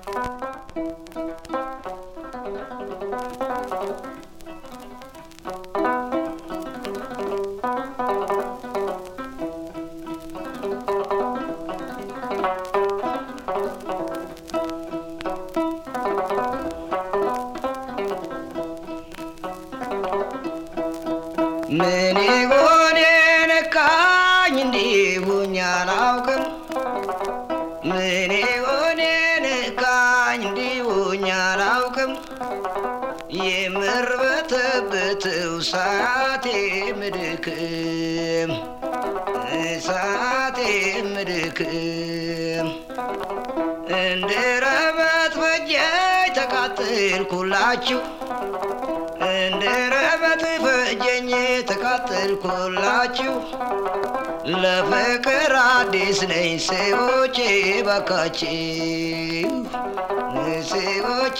ምን ይሆን የነካኝ እንዲሁኝ አላውቅም። ምን ይሆን የነካኝ እንዲሁኝ አላውቅም። የምርበተበትው ሰዓቴ ምድክም ሰዓቴ ምድክም እንደ ረበት በጀኝ ተቃጠልኩላችሁ እንደ ረበት ፈጀኝ ተቃጠልኩላችሁ ለፍቅር አዲስ ነኝ ሰዎቼ ባካችሁ ሰዎቼ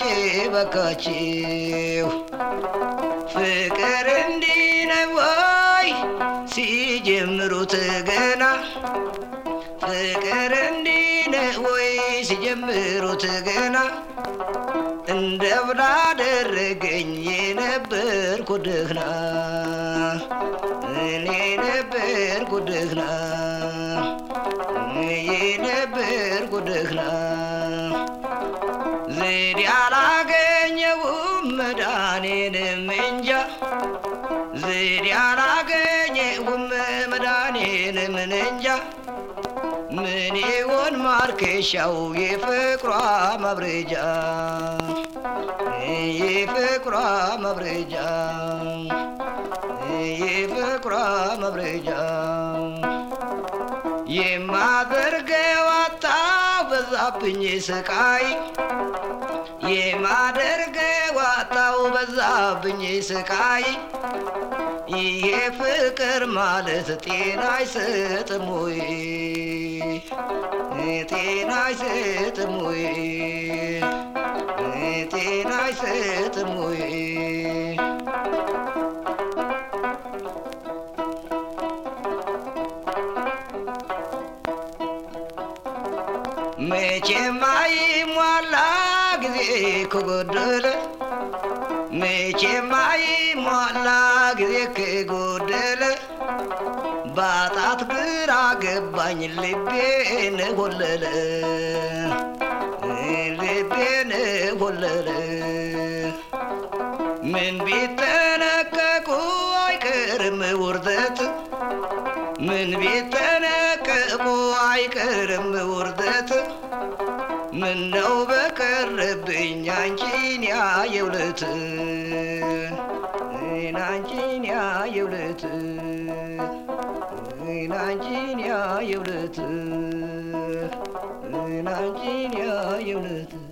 ባካችሁ ፍቅር እንዲህ ነው ወይ ሲጀምሩት ገና ፍቅር እንዲህ ነው ወይ ሲጀምሩት ገና እንደ ብላ አደረገኝ የነበርኩ ደህና እኔ ነበርኩ ደህና የነበርኩ ደህና ዘዴ አላገኘውም መድኃኔንም እንጃ ዘዴ አላገኘውም መድኃኔንም እንጃ ምን ይሆን ማርከሻው የፍቅሯ ማብረጃ የፍቅሯ ማብረጃ የፍቅሯ ማብረጃ የማደርገው አጣሁ በዛብኝ ስቃይ የማደርገው አጣሁ በዛብኝ ስቃይ ይሄ ፍቅር ማለት ጤና አይሰጥም ወይ? ጤና አይሰጥም ወይ? ጤና አይሰጥም ወይ? መቼም አይሟላ ጊዜ ከጎደለ መቼም አይሟላ ጊዜ ከጎደለ ባጣት ግራ ገባኝ ልቤን ኮለለ ልቤን ኮለለ ምን ቢጠነቀቁ አይቀርም ውርደት ምን ቢጠነቀቁ አይቀርም ውርደት ምነው በቀረብኝ አንቺን ያየውለት አንቺን ያየውለት አንቺን ያየውለት አንቺን ያየውለት